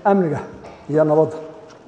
amniga iyo nabadda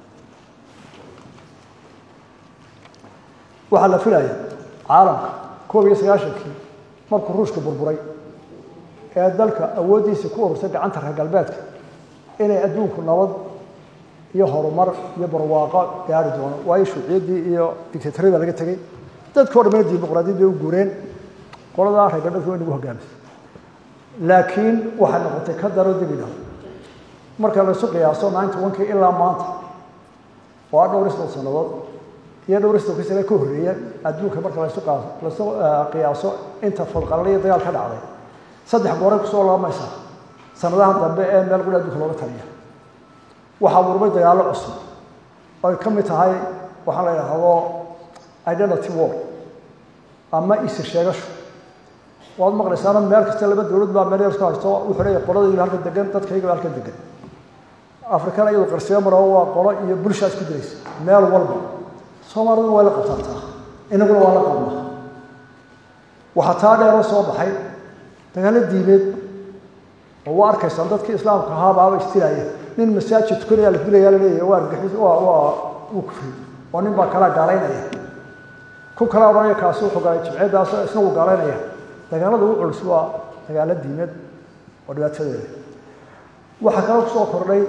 waxaa la filaya caalamka koob iyo sagaashankii markuu ruushka burburay ee dalka awooddiisa ku urursay gacanta reer galbeedka inay adduunku nabad iyo horumar iyo barwaaqo gaari doono waayo shuuciyaddii iyo dictatoriyada laga tegey dadkao dhamana dimuqraadiyad bay u guureen qoladaa reer galbeedka way nagu hogaamisay laakiin waxay noqotay ka daro dibidha marka laysu qiyaaso ninety one kii ilaa maanta oo a dhowr isdol sannadood iyo dhowr isdolkii sane ka horreeya adduunka marka laysu laysu qiyaaso inta fadqalala iyo dagaal ka dhacday saddex gooray kusoo laamaysaa sanadahan dambe ee meel quri adduunka looga taliya waxaa burmay dagaallo cusub oy ka mid tahay waxaan la idhaahdo identity war ama isa sheegasho waad maqlaysaana meel kasta laba dowlad baa meel yarska haysto wuxuu leeyahay qoladayba halkan degan dadkayga halkan degan afrikana iyadu qarsiyo maro waa qolo iyo bulshaa isku diraysa meel walba soomaaliduna waa la qabtaataa inaguna waa la qabnaa waxaa taa dheeroo soo baxay dagaallo diimeed oo waa arkaysaan dadkii islaamka ahaa baaba istiraya nin masaajid tukanaya la dilaya la leeyahay waa argixis waa waa wuu kufri oo nin baa kalaa gaalaynaya ku kala odhanaya kaasi wuxuu galay jimceeddaas isna wuu gaalaynaya dagaalada ugu culus waa dagaalo diimeed oo dhibaatadeeda waxaa kaloo kusoo kordhay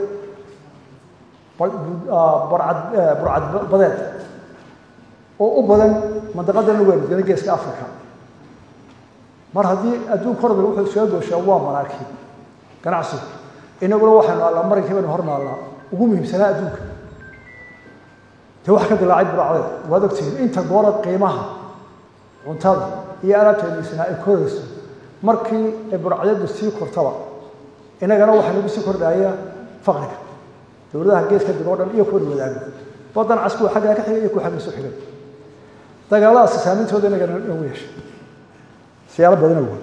barcad burcad badeed oo u badan mandaqadan weergana geeska africa mar haddii adduunka hormar wuxuu soo gooshaa waa maraakiib ganacsigu inaguna waxaynu allaa marankii baynu hor naallaa ugu muhiimsanaa adduunka dee wax ka dilaacay burcdeed waad ogtihiin inta goora qiimaha cuntada iyo alaabteediisana ay korayso markii ay burcdeedu sii kortaba inagana waxaa nagu sii kordhaya faqriga dowladaha geeska dib oo dhan iyo kuwan wadaago badan cas kuwa xaggaa ka xigay iyo kuwa xaggiisu xigay dagaaladaasi saameyntooda inagana nagu yeeshay siyaalo badan awood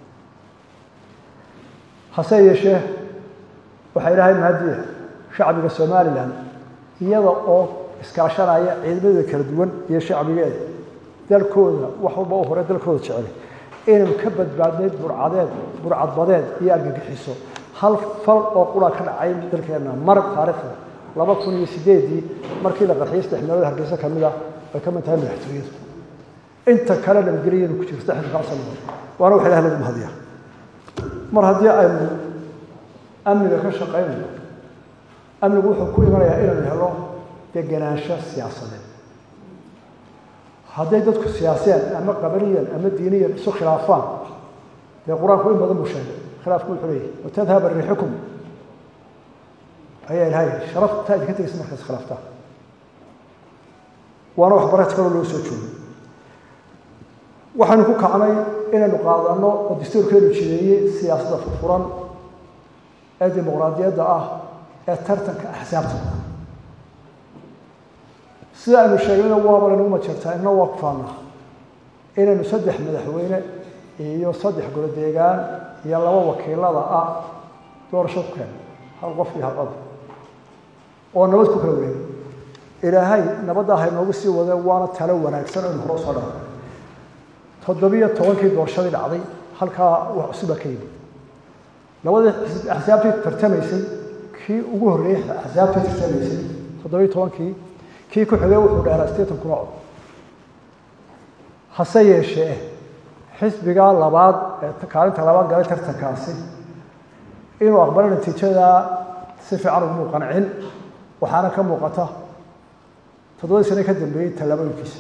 hase yeeshee waxaa ilaahay mahadiya shacbiga somalilan iyada oo iskaashanaya ciidamada kala duwan iyo shacbigeeda dalkooda wax walba u hore dalkooda jecel inaynu ka badbaadnay burcadeed burcadbadeed iyo argagixiso hal fal oo qura ka dhacay dalkeenna mar taariikhda laba kun iyo sideedii markii la qarxiyay saddex meelood hargeysa ka mid ah ay ka mid tahay madaxtooyadu inta kale nabadgelyadu ku jirta xilkaa sanadood waana wax ilaah lagu mahadiya mar haddii aynu amniga ka shaqaynayno amnigu wuxuu ku imanayaa inaynu helo degenaansho siyaasadeed hadday dadku siyaasiyaan ama qabaliyan ama diiniyan isu khilaafaan dee qur-aanku in badan buu sheegay khilaafku wuxuu leeyahy watadhaba riixukum ayaa ilahay sharaftaa idinka tegaysa markaas khilaaftaa waana waxbarad kaloo loo soo joogay waxaynu ku kacnay inaynu qaadano oo dastuurkeenu jideeyey siyaasadda furfuran ee dimuqraadiyadda ah ee tartanka axsaabta sida aynu sheegnayna waaba laynagu majeertaa inna waa ku faanaa inaynu saddex madaxweyne iyo saddex golo deegaan iyo laba wakiilada ah doorasho ku keeno hal qof iyo hal cod oo nabad ku kala wareegay ilaahay nabadda ha inoogu sii wade waana talo wanaagsan aynu hore usoo dhaafay toddobiyo tobankii doorashadii dhacday halkaa wax cusuba ka yimid labadii axsaabtii tartamaysay kii ugu horreeyey axsaabtii tartamaysay toddobiyo tobankii kii ku xigay wuxuu dheeraa sideetan kuna cod hase yeeshee xisbigaa labaad ee kaalinta labaad galay tartankaasi inuu aqbalay natiijadaa si fiican ugumuu qancin waxaana ka muuqata toddobadii sane ka dambeeyey tallaabooyinkiisa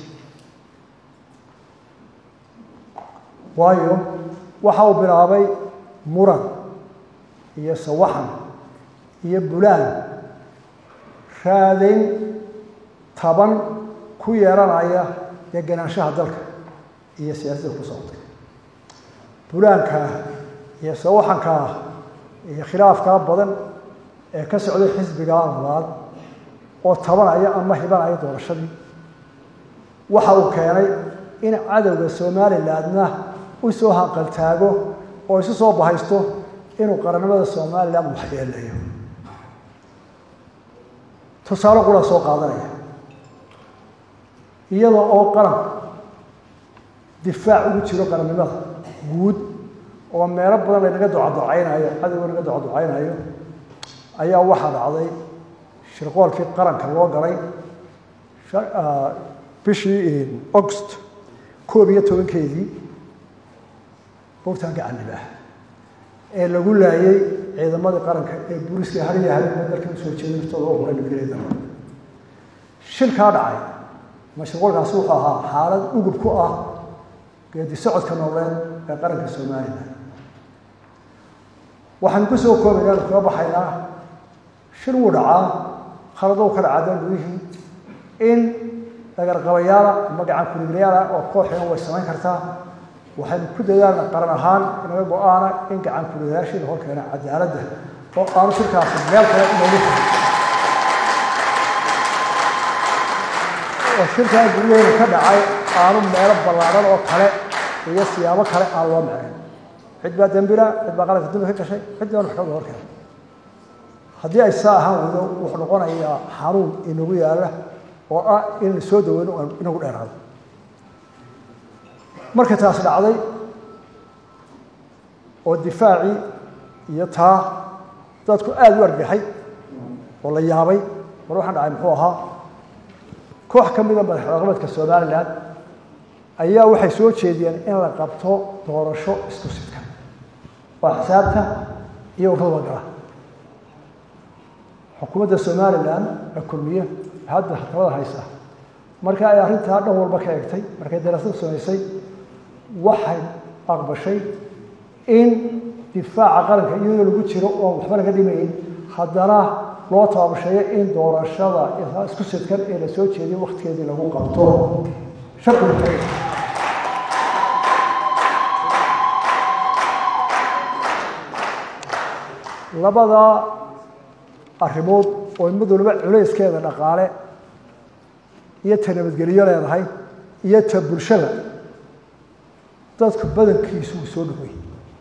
waayo waxa uu bilaabay muran iyo sawaxan iyo bulaan raadayn taban ku yeelanaya degenaanshaha dalka iyo siyaasadda ku socotay bulaankaa iyo sawaxankaa iyo khilaafkaa badan ee ka socday xisbigaa labaad oo tabanaya ama hibanaya doorashadii waxa uu keenay in cadowga somalilandna u soo hanqaltaago oo isu soo bahaysto inuu qarannimada somaliland waxyeeleeyo tusaale qura soo qaadanaya iyada oo qaran difaac ugu jiro qarannimada guud oo meelo badan laynaga ducaducaynayo cadowga naga ducaducaynayo ayaa waxaa dhacday shirqoolkii qaranka loo galay bishii august koob iyo tobankeedii buurtaan gacanib ah ee lagu laayay ciidamadii qaranka ee booliska hariya habeenba dalka usoo jeeda naftooda oo huray nabadgelyada shilkaa dhacay mashruucaasi wuxuu ahaa xaalad ugub ku ah geedi socodka nooleed ee qaranka somalilan waxaan ku soo koobaynaa kaga baxaynaa shil wuu dhacaa khalado ka dhacaa dangudihii in dhagarqabayaala ama gacan kuliglayaala oo kooxina way samayn kartaa waxaynu ku dadaalna qaran ahaan inaga go-aana in gacan kuliglayaashiina horkeena cadaaladda oo aanu shirkaasi meel kale inoogu furin oo shirkaa guryaheena ka dhacay aanu meelo ballaaran oo kale iyo siyaabo kale aan loo macayn cid baa dembila cid baa qaranka dambi ka gashay cid baan maxkamada hor keenay haddii ay saa ahaan weydo wuxuu noqonayaa xanuun inagu yaalla oo ah in soo daweyno aan inagu dheeraado marka taas dhacday oo difaacii iyo taa dadku aada u argaxay oo la yaabay war waxaan dhacay muxuu ahaa koox ka mida madaxdaqameedka somalilan ayaa waxay soo jeediyeen in la qabto doorasho isku sidka waa xisaabta iyo ururada gala xukuumadda somalilan ee kulmiye hadda talada haysa marka ay arrintaa dhan walba ka egtay markay daraasada samaysay waxay aqbashay in difaaca qaranka iyadoo lagu jiro oon waxba laga dhimayn haddana loo taabasheeyo in doorashada isku sidkan ee la soo jeediyo waktigeedii lagu qabto sharcigu labada arrimood oo mid waliba culayskeeda dhaqaale iyo ta nabadgelyo leedahay iyo ta bulshada dadku badankiisu uu soo dhawey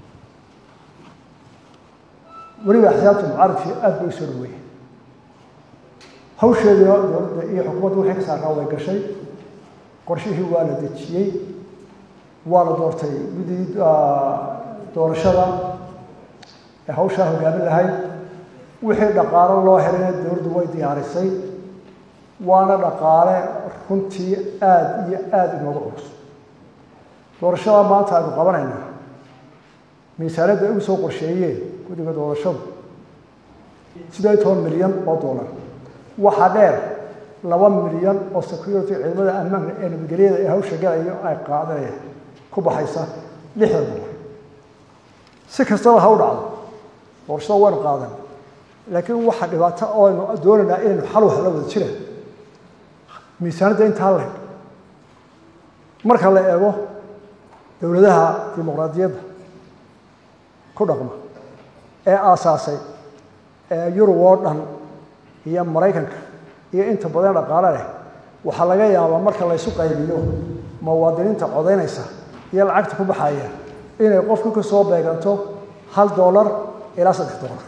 weliba axsaabta mucaaradkii aad bay u soo dhaweeye hawsheedina dowladda iyo xukuumadda wixii ka saarnaa way gashay qorshihii waa la dejiyey waa la doortay guddigii doorashada ee hawshaa hogaamin lahayd wixii dhaqaalo loo helayna dowladdu way diyaarisay waana dhaqaale runtii aada iyo aada inooga culus doorashada maanta aynu qabanaynaa miisaaniyadda ay ugu soo qorsheeyeen guddiga doorashadu siddeed iyo toban milyan oo dollar waxaa dheer laba milyan oo security ciidamada ammaanka ee nabadgelyada ee hawsha galayo ay qaadanayaan ku baxaysa lixdan dollar si kastaba ha u dhacdo doorashada waynu qaadan laakiin waxa dhibaato oo aynu doonaynaa inaynu xal wax la wada jiraan miisaanadda intaa leh marka la eego dowladaha dimuqraadiyadda ku dhaqma ee aasaasay ee yurub oo dhan iyo maraykanka iyo inta badan dhaqaale leh waxaa laga yaabaa marka laysu qaybiyo muwaadiniinta codaynaysa iyo lacagta ku baxaya inay qofka ka soo beeganto hal dollar ilaa saddex dollar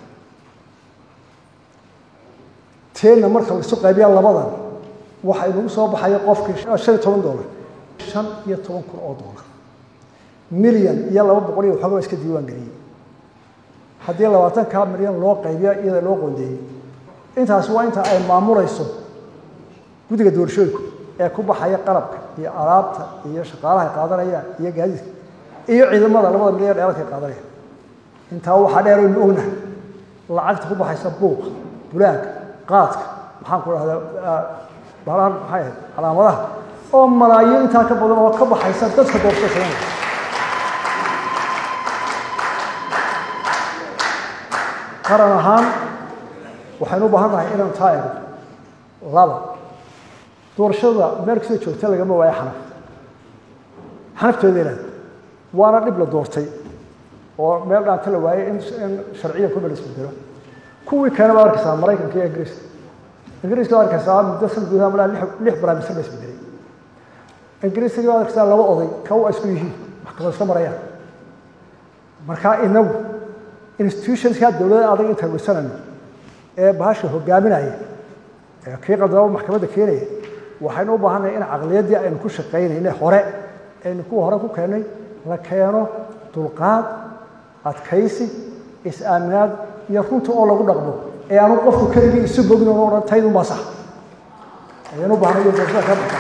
teenna marka laisu qaybiya labadan waxa inagu soo baxaya qofkii shan iyo toban dollar shan iyo toban kun oo dollar milyan iyo laba boqol iyo waxoogaa iska diiwaan geliyey haddii labaatankaa milyan loo qaybiya iyada loo qoondeeyey intaas waa inta ay maamulayso guddiga doorashooyinku ee ku baxaya qalabka iyo alaabta iyo shaqaalaha ay qaadanayaan iyo gaadiidka iyo ciidamada labada milyan dheeradka ay qaadanayaan intaa waxaa dheer aynu ognahay lacagta ku baxaysa buuqa bulaanka qaadka maxaan ku dhahdaa balaan maxay ahayd calaamadaha oo malaayiin intaa ka badan oo ka baxaysa dadka doorashada sameynaya qaran ahaan waxaynu u baahan nahay inaynu taa eegno laba doorashada meel kastoo joogta lagama waayo xanaf xanafteeda ilaad waana dhib la doortay oo meel dhaanta la waayey in in sharciya ku dhal isbedelo kuwii keena baad arkaysaa maraykanka iyo ingiriiska ingiriiska baad arkaysaa muddo san gudaha malaa lix lix barnaamijsan la isbedelay ingiriiska baad arkaysaa laba oday kaw ay isku yihiin maxkamad isla marayaan markaa inagu institutionska dowladda adag intaan weysanayno ee bahasha hogaaminaya ee kii qaldaba maxkamadda keenaya waxaynu u baahannahay in caqliyaddii aynu ku shaqaynayne hore aynu kuwa hore ku keennay la keeno dulqaad adkaysi is-aaminaad iyo runta oo lagu dhaqmo ee aanu qofku keligii isu bogin oo odhan taydun baa sax ayaan u baahnay iyo doorashada ka dhigta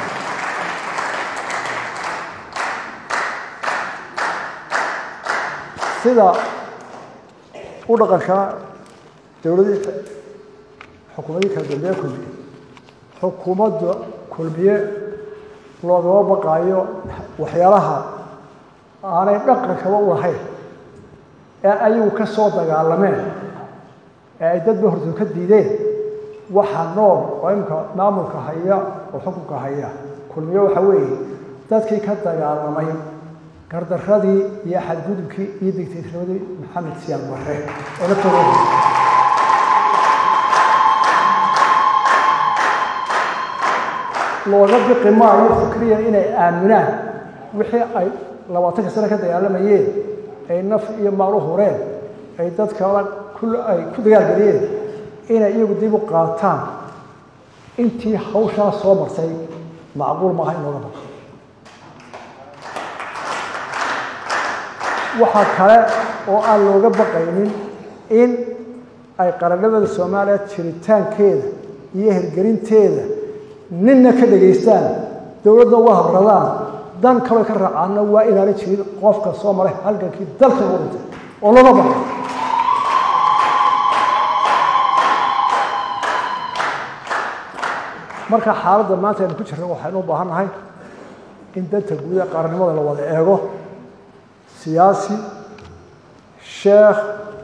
sida u dhaqanka dowladii xukuumadii kala dambeeye kulmiye xukuumadda kulmiye loogama baqaayo waxyaalaha aanay dhaqankaba u lahayn ee ayagu ka soo dagaalameen ee ay dadba hortoo ka diideen waxa nool oo imika maamulka haya oo xukunka haya kulmiye waxa weeye dadkii ka dagaalamay gardaradii iyo xadgudubkii iyo digtaytinimadii maxamed siyaad barre oo naftooda looga biqi maayo fikriyan inay aaminaan wixii ay labaatanka sano ka dagaalamayeen ay naf iyo maal u hureen ay dadkala ay ku dagaalgeliyeen inay iyagu dib u qaataan intii hawshaa soo martay macquul maaha in looga baqo waxaa kale oo aan looga baqaynin in ay qarannimada soomaaliya jiritaankeeda iyo hirgelinteeda ninna ka dhegaystaan dowladna uga habradaan dan kaloo ka raacaana waa inaana jirin qofka soo maray halgankii dalka u dhintay oo looga baqay marka xaaladda maanta aynu ku jirna waxaynu u baahan nahay in danta guud ee qaranimada la wada eego siyaasi sheekh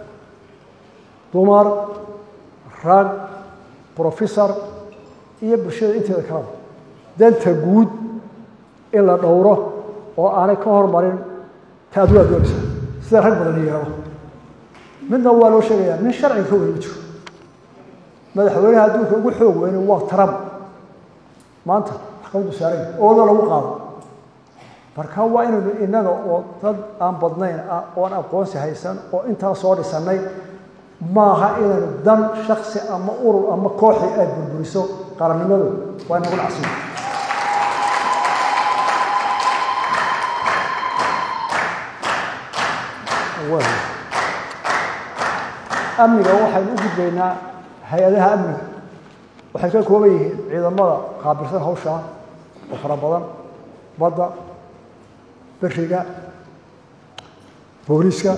dumar rag professor iyo bulshada inteeda kaleba danta guud in la dhowro oo aanay ka hormarin ta aduu aad doonaysa sida rag badan yeelo midna waa loo sheegayaa nin sharciga ka weyn ma jiro madaxweynaha adduunka ugu xoog weyne waa trump maanta maxkamaddu saaray ooda lagu qaado marka waa inaynu innaga oo dad aan badnayn ah oo aan aqoonsi haysan oo intaa soo dhisannay maaha inaynu dan shaksi ama urur ama kooxi aad burburiso qarannimadu waa inagu dhacsiyo amniga waxaynu u gudbaynaa hay-adaha amniga waxay ka kooban yihiin ciidamada qaabilsan hawshaa oo fara badan badda beriga booliiska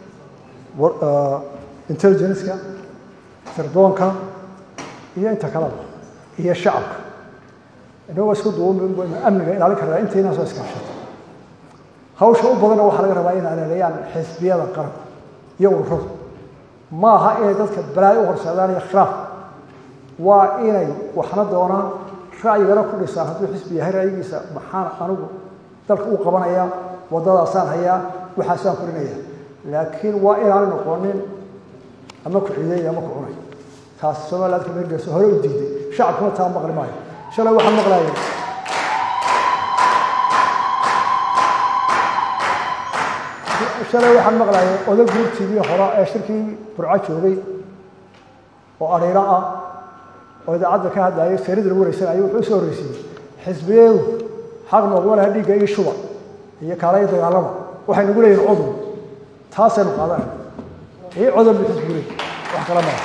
intelligenceka sirdoonka iyo inta kaleba iyo shacabka inagoo isku duuban baynu amniga ilaalin karnaa intaynaa soo iskaashato hawsha u badanna waxaa laga rabaa inay aleeleeyaan xisbiyada qaranka iyo ururadu ma aha inay dadka balaayo u horseedaan iyo khilaaf waa inay waxna doonaan ra'yigana ku dhisaan hadduu xisbi yahay ra'yigiisa maxaan anigu dalka u qabanaya waddadaasaan hayaa waxaasaan korinaya laakiin waa inaanay noqonin ama ku ciiday ama ku cunay taas somaliland ka meelgeyso hore u diiday shacabkuna taa maqli maayo shalay waxaan maqlaayay shalay waxaan maqlaayay odag guurtiidii hore ee shirkii burco joogay oo adhiiro ah oo idaacadda ka hadlayay seerida lagu wareysanayay wuxuu usoo horreysiiyey xisbiyeedu xaq noqma laha dhiigga iyo shuba iyo kaalaya dagaalama waxay nagu leeyihin cudub taasaynu qaadanay ii codol bu xisbu leey wax kala mara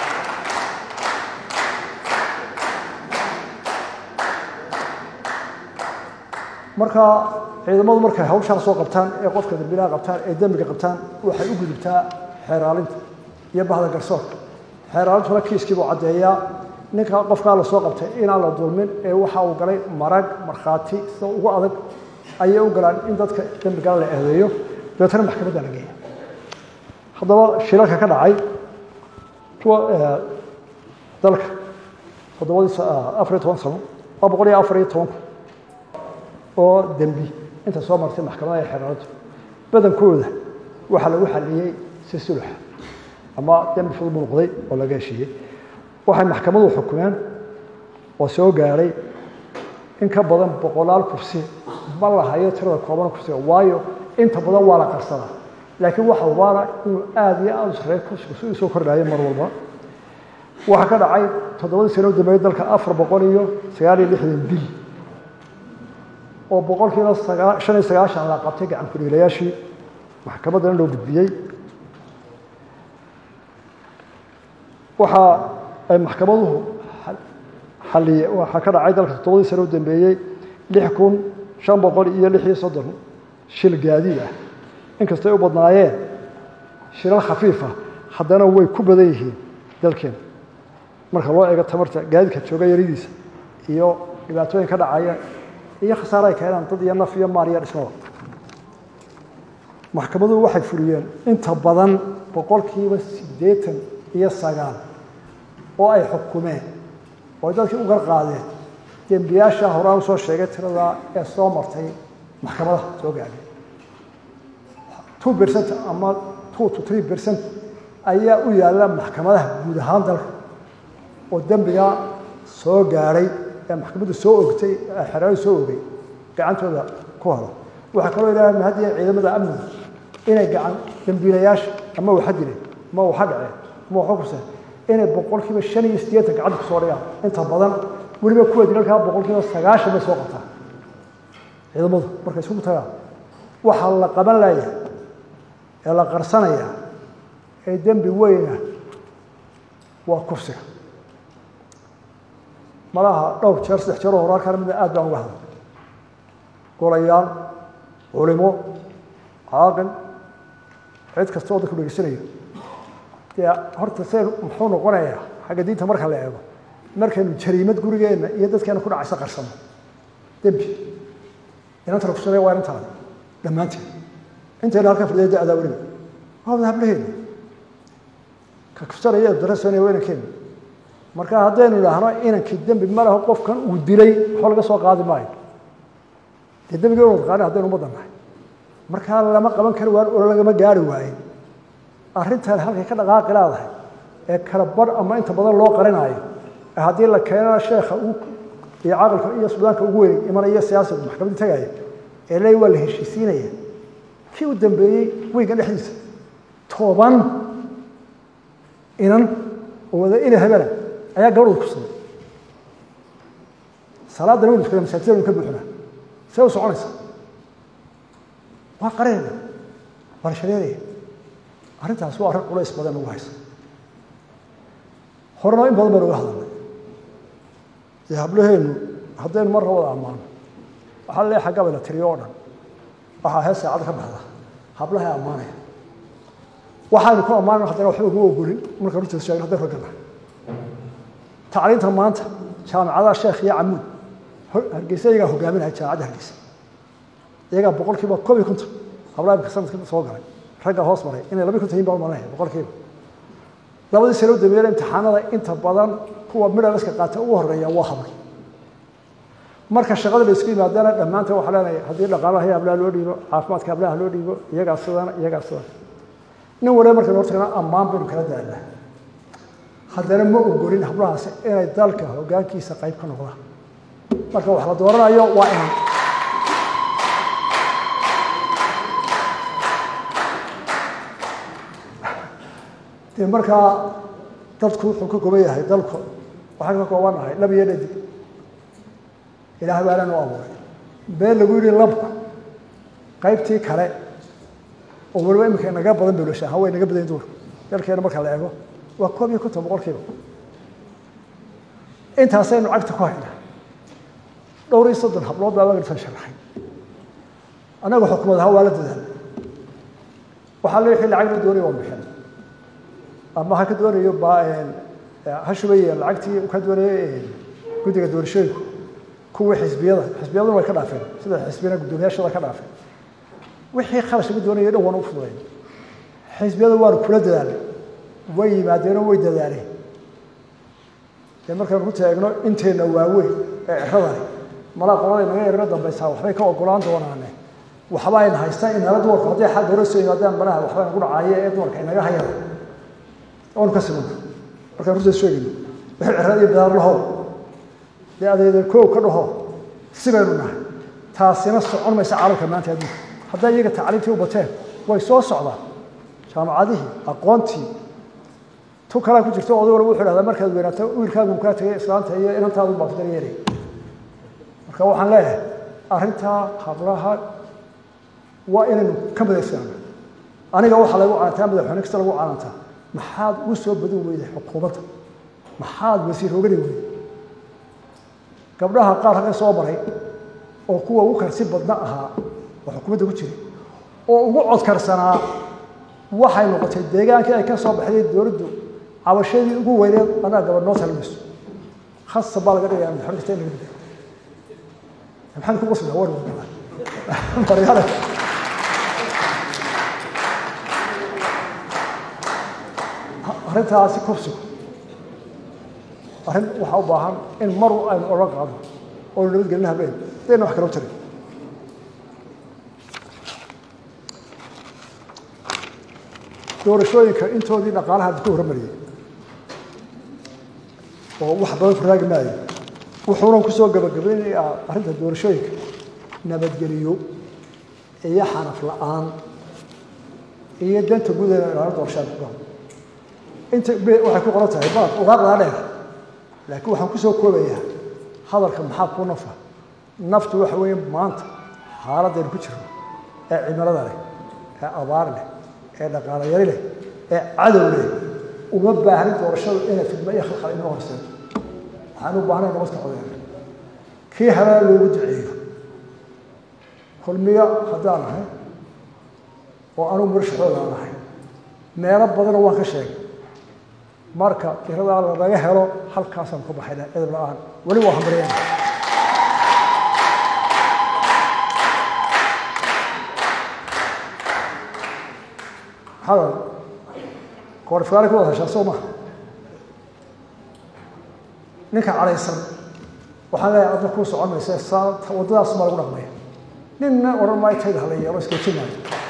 marka ciidamadu markay hawshaa soo qabtaan ee qofka dambilaha qabtaan ee dembiga qabtaan waxay u gudubtaa xeeraalinta iyo bahda garsoorka xeeraalintuna kiiskii buu caddeeyaa ninka qofkaa la soo qabtay inaan la dulmin ee waxa uu galay marag markhaati sida ugu adag ayay u galaan in dadka dembigala la eedeeyo dabeetana maxkamadda la geeya haddaba shilalka ka dhacay kuwa dalka toddobadii afar iyo toban sano waa boqol iyo afar iyo tobanku oo dembi inta soo martay maxkamadaha ee xeeraalintu badankooda waxaa lagu xaliyey si sulxa ama dembi fudud buu noqday oo laga heshiiyey waxay maxkamadu xukumeen oo soo gaadhay in ka badan boqolaal kursi ma la hayo tirada kooban kursiga waayo inta badan waa la qarsadaa laakiin waxa ubaana inuu aada iyo aada u sarreeyo kursigu si uu soo kordhaayo mar walba waxaa ka dhacay toddobadii sano u dambeeyey dalka afar boqol iyo sagaal iyo lixdan bil oo boqolkiiba sagaa shan iyo sagaashan la qabtay gacan ku-dhiilayaashii maxkamaddana loo gudbiyey waxa ay maxkamaduhu xaliye waxaa ka dhacay dalka toddobadii sano u dambeeyey lix kun shan boqol iyo lix iyo soddon shil gaadiid ah inkastay u badnaayeen shilal khafiifa haddana way ku badan yihiin dalkeena marka loo eego tamarta gaadiidka jooga yaridiisa iyo dhibaatooyin ka dhacaya iyo khasaare ay keenaan dad iyo naf iyo maal iyo dhismada maxkamaduhu waxay fuliyeen inta badan boqolkiiba siddeetan iyo sagaal oo ay xukumeen oo ay dadkii u garqaadeen dembiyaasha horaan usoo sheegay tiradaa ee soo martay maxkamadaha soo gaadhay two percent ama two to three percent ayaa u yaalla maxkamadaha guud ahaan dalka oo dembigaa soo gaadhay ee maxkamaddu soo ogtay ee xeraadu soo ogay gacantooda ku hado waxaa kaloo ilaaha mahadiya ciidamada amniga inay gacan dembiilayaasha ama waxa dileen ama waxa dhaceen ama waxa kuseen inay boqolkiiba shan iyo siddeetan gacanta kusoo dhigaan inta badan weliba kuwa dilalkaa boqolkiiba sagaashan bay soo qabtaan ciidamadu markay isugu tagaan waxaa la qaban layaa ee la qarsanayaa ee dembi weyna waa kufsiga malaha dhowr jeer saddex jeer oo hore halkaan mida aad baan uga hadlay golayaal culimo caaqil cid kasta oo dadku dhegeysanayo dee horta see muxuu noqonayaa xagga diinta marka la eego markaynu jariimad gurigeenna iyo dadkeena ku dhacaysa qarsano dembi inanta la kusanaya waa inantaada dhammaanteed intayna halkan fadhiya da-daa weliba waa wada hablaheena ka kufsanaya darasana waa inankeena marka haddaynu idhaahno inankii dembi ma laho qofkan uu dilay waxba laga soo qaadi maayo dee dembiga inu taqaana haddaynu ummaddan nahay markaa lama qaban kari waayo oo lagama gaari waayin arrintan halkay ka dhaqaaqi laadahay ee kala bar ama inta badan loo qarinaayo ee haddii la keenana sheekha iyo caqilka iyo sudaanka ugu weyn imanaya siyaasiga maxkamadda tagaya ee leey waa la heshiisiinaya kii u dambeeyey weyga dhexdiisa toban inan oo wada ina habana ayaa gabadhooda kusaday salaadana waynu tukada masaajidda waynu ka buuxnaa see u soconaysa waa qareena waa la shareeraya arrintaas waa arrin culays badan ugu haysa horena in badan baynu uga hadalnay dee hablaheenu haddaynu marra wada ammaano waxaa lee xagga bayna tiriyo oo dhan waxaa hees saacad ka baxda hablahay ammaanaya waxaanu ku ammaanayno haddana waxba ugu ogolin marka runtiisa sheegno haddaynu ragana tacliinta maanta jaamicadaha sheekh iyo camuud hargeysa iyagaa hogaaminaya jaamicadda hargeysa iyagaa boqol kiiba koob iyo konton hablaha imika sanadka soo galay ragga hoos maray inay laba konton yihin baan maranaya boqol kiiba labadii sano u dambeeyana imtixaanada inta badan kuwa midhaliska qaata ugu horeeya waa habay marka shaqada la isku yimaadana dhammaanteen waxaa leenahay haddii dhaqaalaha hablaha loo dhiibo caafimaadka hablaha loo dhiibo iyagaa sidana iyagaa sidana nin waliba markaynu hortagna ammaan baynu kala daalnaa haddana ma ogolin hablahaasi inay dalka hoggaankiisa qayb ka noqdaan marka wax la dooranayo waa inan dee markaa dadku wuxuu ka kooban yahay dalku waxaan ka koobanahay lab iyo dhadig ilaahay baa lanu abuuray been lagu yidhi labka qaybtii kale oo waliba iminka naga badan belasha ha way naga badan duurka dalkeena marka la eego waa koob iyo konton boqolkiiba intaasaynu cagta ku haynaa dhowr iyo soddon hablood baa waagsan sharaxay annaga xukumad ahaa waa la dadaalay waxaa la wixii lacag la doonaya waa bixin ama ha ka doonayo ha shubaya lacagtii ka doonaya guddiga doorashooyinku kuwii xisbiyada xisbiyaduna way ka dhaafeen sida xisbiyana guddoomiyaashooda ka dhaafeen wixii khalash laga doonaya dhan waanu u fududayn xisbiyada waanu kula dadaalay way yimaadeenoo way dadaaleen dee markaynu ku taagno inteenna waaweyn ee ciradani malaa qolada naga yarino dambaysaa waxbay ka ogolaan doonaane waxba ayna haystaan inala dumarku hadday xal dowlad soo yimaadaan banaha waxba nagu dhacaaye ee dumarka inaga hayaan oonu ka simana markaan runtaas sheegayno wixii cirada iyo bidaar lahow dee adeeda koow ka dhaho sibaynu nahay taasina socon maysa caalamka maanta adduunka hadday iyaga tacliimtii u bateen way soo socdaan jaamacadihii aqoontii tu kalaa ku jirto oday walba wuxuu dhahdaa markaad weynaato wiilkaagu kaa tegay islaanta iyo inantaadu baa ku daryeelay marka waxaan leeyahay arrintaa hablaha waa inaynu ka madaysanaano aniga waxaa lagu canantaa madaxweyne kasta lagu canantaa maxaad ugu soo badin weyday xukuumadda maxaad wasiir ogani weyday gabdhaha qaar halka soo maray oo kuwa ugu karsi badna ahaa oo xukuumadda ku jiray oo ugu codkarsanaa waxay noqotay deegaankii ay ka soo baxday dowladdu cabashadii ugu weyneed anaa gabadh noo talmayso khasa baa laga dhigayaa madaxweyne kasta in laga dhigayo maxamed ku qosla war wadala maryaale arrintaasi kufsigu arrin waxaa u baahan in mar aynu odhan qaadno oo nabadgelin habeen dayna wax kala tarin doorashooyinka intoodii dhaqaalaha ku hormariyey oo wax badan ku raagi maayo wuxuuna kusoo gabagabaynayaa arrinta doorashooyinka nabadgeliyo iyo xaraf la-aan iyo danta gudaheeda ilaalin doorashada ku galo inta waxay ku qoran tahay baad ugaaqdaa dheer laakiin waxaan kusoo koobayaa hadalka maxaa kuu nafa naftu waxa weeye maanta xaaladaynu ku jirno ee cimilada leh ee abaar leh ee dhaqaalo yari leh ee cadow leh uma baahnin doorashadu inay fidmo iyo khalkhal inoo horseedo waxaan u baahnay nabadka codeena kii habaa loogu duceeyo kulmiyo haddaan nahay oo anugu murashaxooda aan nahay meelo badana waan ka sheegay marka iradaa lanaga helo halkaasaan ku baxayna edab la-aan weli waa hambaryana maxaa koorifkaale ku wada heshaa soo maha ninka cadhaysan waxaan leeyahay adna kuu socon maysa saa waddadaas baa lagu dhaqmaya ninna odhan maayo tayda hala yeelo iskajinaayo